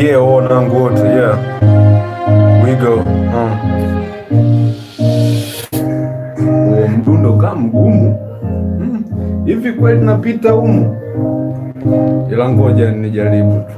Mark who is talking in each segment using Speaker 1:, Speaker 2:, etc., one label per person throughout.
Speaker 1: Yeah, wanangu wote, yeah. We go. Uh. Huo mdundo kama mgumu Hmm. hivi kweli napita humu, ila ngoja nijaribu tu.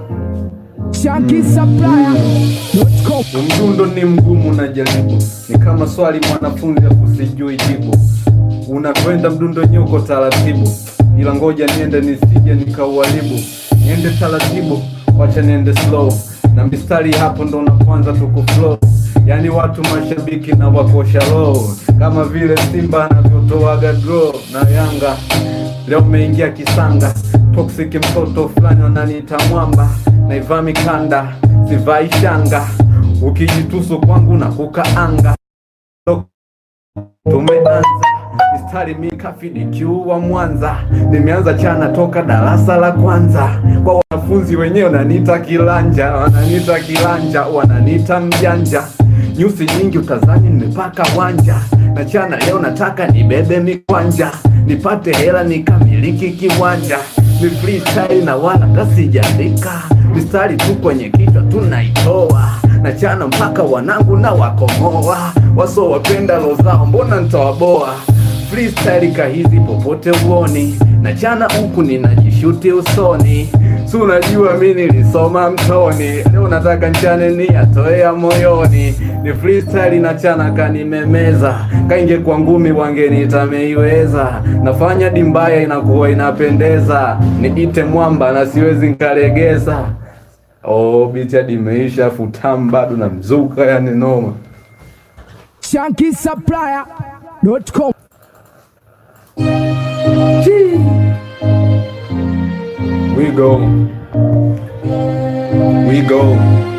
Speaker 2: ShankySupplier.com
Speaker 1: Mdundo ni mgumu, najaribu. Ni kama swali mwanafunzi akusijui jibu. Unakwenda mdundo nyuko taratibu, ila ngoja niende nisije nikauharibu. Niende taratibu, wacha niende slow, na mistari hapo ndo na kwanza tukuflow. Yani watu mashabiki na wakosha roho, kama vile Simba anavyotoaga draw na Yanga. Leo umeingia kisanga, toxic mtoto fulani wananiita mwamba, naivaa mikanda sivai shanga, ukijitusu kwangu na kukaanga. Tumeanza mistari mikafidikiu wa Mwanza, nimeanza chana toka darasa la kwanza. Kwa wanafunzi wenyewe wananiita kilanja, wananiita kilanja, wananiita mjanja. Nyusi nyingi utazani nimepaka wanja, na chana leo nataka nibebe mikwanja, nipate hela nikamiliki kiwanja. Ni freestyle na wala tasijandika, mistari tu kwenye kichwa tunaitoa na chana mpaka wanangu na wakomoa, waso wapenda lo zao, mbona ntawaboa freestyle kahizi popote uoni, na chana huku ninajishuti usoni, si unajua mi nilisoma mtoni, leo nataka nchane ni atoea moyoni, ni freestyle na chana kanimemeza, kainge kwa ngumi wangenitameiweza, nafanya dimbaya inakuwa inapendeza, niite mwamba na siwezi nkalegeza. Oh, biti hadi imeisha, futam bado na mzuka, yani noma.
Speaker 2: ShankySupplier.com
Speaker 1: We go. We go.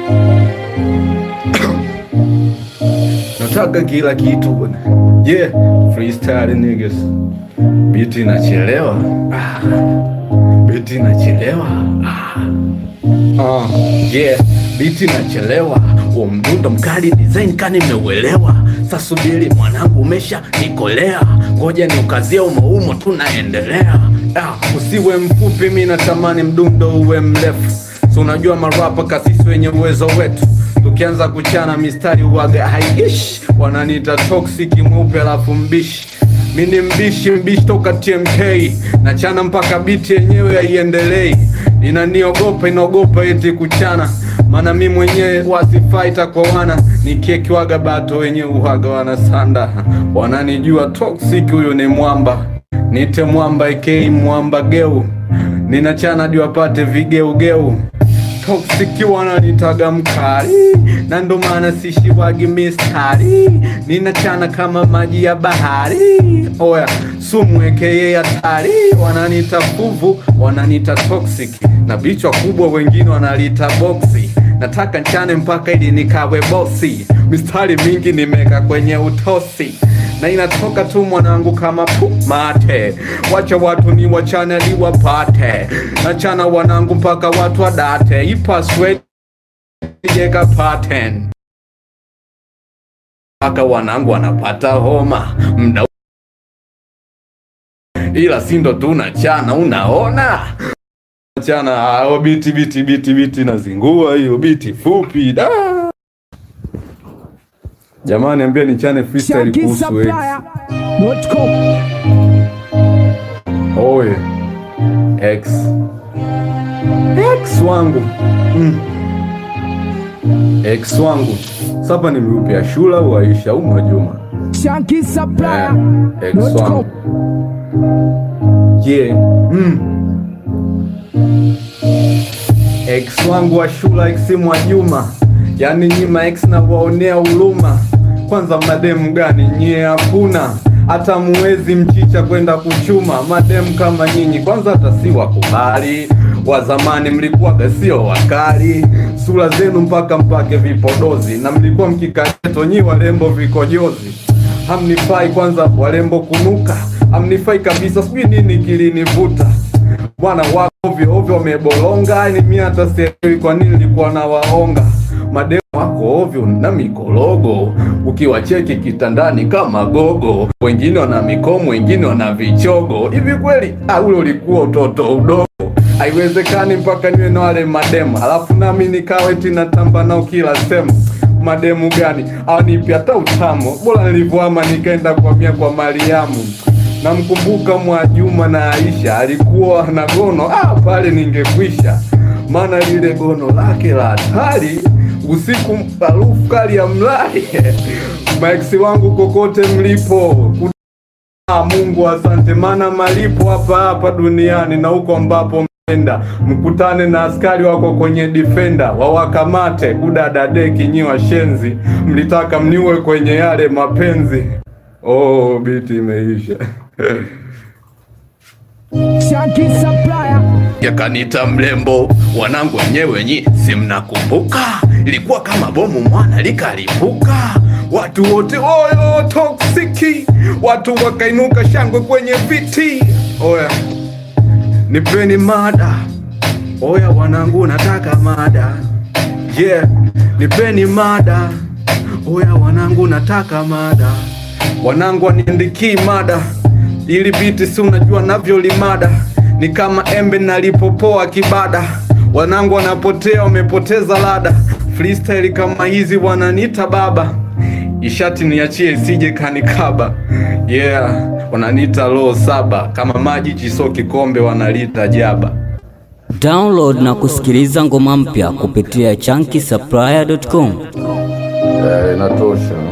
Speaker 1: Nataka kila kitu bwana. Yeah, freestyle niggas. Biti inachelewa. Ah. Biti inachelewa. Ah. Uh, yeah, biti inachelewa. Huo mdundo mkali design kani nimeuelewa. Sasa subiri mwanangu, umesha nikolea, ngoja niukazie umoumo, tunaendelea. Ah, usiwe mfupi, mi natamani mdundo uwe mrefu. So unajua marapa kasisi wenye uwezo wetu tukianza kuchana mistari uwaga haiishi, wananiita toxic mweupe alafu mbishi mi ni mbishi mbishi toka TMK nachana mpaka biti yenyewe haiendelei, inaniogopa inaogopa eti kuchana, maana mi mwenyewe wasifaita kwa wana nikiekiwaga bato wenyewe uhaga wanasanda, wananijua toxic, huyu ni mwamba, nite mwamba ekei mwamba geu, ninachana hadi wapate vigeugeu Toxic wananitaga mkali na ndo maana sishiwagi mistari, ninachana kama maji ya bahari. Oya sumu ekeye hatari, wananita fuvu, wananita toxic na bichwa kubwa, wengine wanalita boksi. Nataka nchane mpaka ili nikawe bosi, mistari mingi nimeka kwenye utosi na inatoka tu mwanangu kama pumate, wacha watu ni wachane ni wapate, nachana wanangu mpaka watu wadate, ipaswe jeka pattern mpaka wanangu wanapata homa mda, ila sindo tu nachana, unaona chana ao biti biti biti biti nazingua hiyo biti fupi da. Jamani, ambia nichane freestyle kuhusu X.
Speaker 2: ShankySupplier.com
Speaker 1: Oye X X wangu mm. X wangu sapa ni miupi ya shula au Aisha au Mwajuma eh, X
Speaker 2: ShankySupplier.com
Speaker 1: wangu yeah. mm. X wangu wa shula X Mwajuma, yani nyima X na waonea huruma. Kwanza mademu gani nyie? Hakuna hata muwezi mchicha kwenda kuchuma mademu kama nyinyi, kwanza hata si wakubali. Wa zamani mlikuwaga sio wakali, sura zenu mpaka mpake vipodozi, na mlikuwa mkikaeto nyi warembo vikojozi hamnifai kwanza warembo kunuka, hamnifai kabisa, sijui nini kilinivuta bwana wako ovyo ovyo wamebolonga, yani mimi hata sielewi kwa nini nilikuwa na waonga mademu wako ovyo na mikorogo, ukiwacheki kitandani kama gogo, wengine wana mikomo, wengine wana vichogo. Hivi kweli ah, ule ulikuwa utoto udogo? haiwezekani mpaka niwe na wale mademu alafu nami nikawe tinatamba nao kila sehemu mademu gani awanipi hata utamo bora nilivyoama nikaenda kuhamia kwa mariamu namkumbuka mwajuma na aisha alikuwa na gono ah, pale ningekwisha maana lile gono lake la hatari usiku harufu kali ya mlai maexi wangu kokote mlipo Ah, Mungu asante, maana malipo hapa hapa duniani na huko ambapo menda mkutane na askari wako kwenye defender wawakamate kudadadeki nyi washenzi, mlitaka mniue kwenye yale mapenzi. Oh, biti imeisha.
Speaker 2: Shanky Supplier.
Speaker 1: Yakanita mlembo, wanangu wenyewe nyi si mnakumbuka, ilikuwa kama bomu mwana likalipuka, watu wote oyo toksiki, watu wakainuka shangwe kwenye viti. Oya, nipeni mada, oya wanangu, nataka mada, yeah, nipeni mada, oya wanangu, nataka mada, wanangu waniandikii mada ili biti si unajua navyolimada ni kama embe nalipopoa kibada wanangu wanapotea wamepoteza lada freestyle kama hizi wananiita baba ishati niachie isije kanikaba yeah wananiita roho saba kama maji chiso kikombe wanalita jaba
Speaker 3: Download na kusikiliza ngoma mpya kupitia chunky
Speaker 1: inatosha